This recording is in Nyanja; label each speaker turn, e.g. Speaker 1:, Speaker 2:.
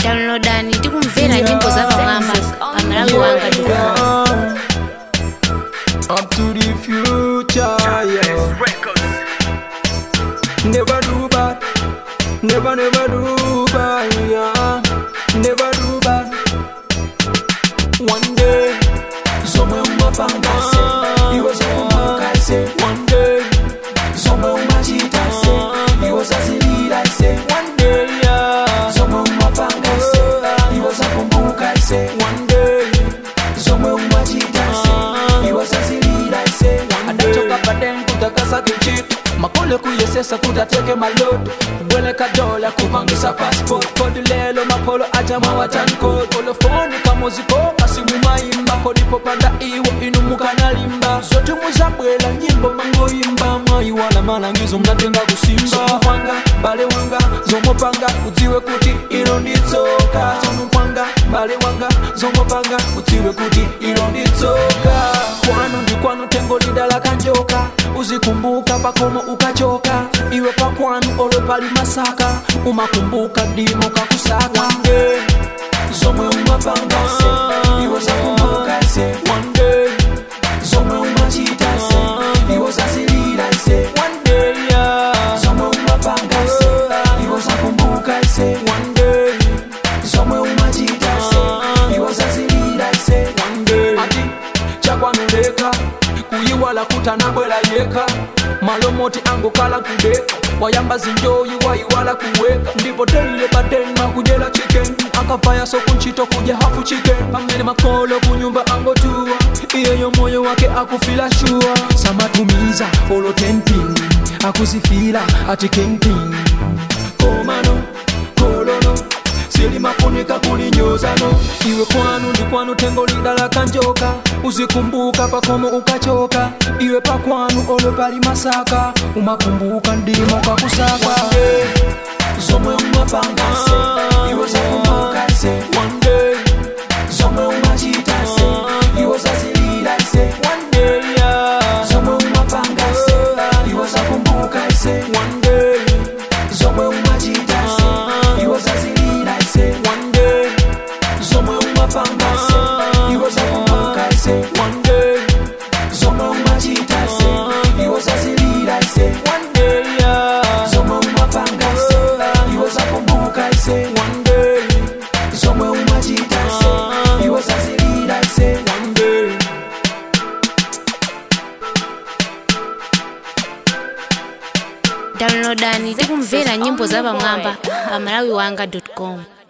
Speaker 1: downloadani tikumvera nyimbo za pamwamba pamalawi wanga
Speaker 2: Yeah. Up to the future, yeah. Never do bad, never, never do bad, yeah. Never do bad. One day, somewhere umapanga se, iwe sakumbuka se. One day, somewhere umachita se, iwe sasilila se. One day, yeah. Somewhere umapanga se, iwe sakumbuka se. One day, somewhere umachita se, iwe sasilila se. Adachoka baden kutakasa kichitu makole kuyesesa kutateke maloto kubweleka dola kupangisa passport kodi lelo mapolo ajama watankod olofoni kamuziko kasimu mayimba kodipopanda iwo inumuka nalimba zote muzabwela nyimbo mangoyimba mwayiwala malangizo mnatenga kusimba wanga bale wanga zomopanga udziwe kuti ilo nditsoka zomukwanga bale wanga zomopanga udziwe kuti ilo nditsoka kwanu ndi kwanu tengo lidala kanjoka uzikumbuka pakomo ukachoka iwe pakwanu olwe pali masaka umakumbuka dimo kakusaka One zomwe umapanga se iwe zakumbuka se One day, zomwe umachita se iwe zasilila se One day, yeah. zomwe umapanga se iwe zakumbuka se One day, zomwe umachita se iwe zasilila se One day, ati chakwanuleka kuyiwala kutanabwela yeka malomoti angokala kudeka wayamba zinjoyi wayiwala kuweka ndipo teile badenma kujela chicken akavaya sokunchito kuja hafu chicken pamene makolo kunyumba angotua iyeyo moyo wake akufila shua samatumiza olo temping akuzifila ati kingping komano kolono silimafunika kulinyozano iwe kwanu ndi kwanu tengo lidala kanjoka uzikumbuka pakomo ukachoka iwe pakwanu olwe pali masaka umakumbuka ndimo kakusaka zomwe umapanga se iwe zakumbuka se One day, zomwe umachita se iwe zazilila se One day, yeah. zomwe umapanga se iwe zakumbuka se One day, zomwe umachita se iwe zazilila se One day, zomwe umapanga se iwe zakumbuka se One day, zomwe umachita se iwe zazilila se One day, yeah. zomwe umapanga se iwe zakumbuka se One day, zomwe umachita se iwe zazilila se One day.
Speaker 1: downloadani tikumvera nyimbo za pamwamba pamalawi wanga com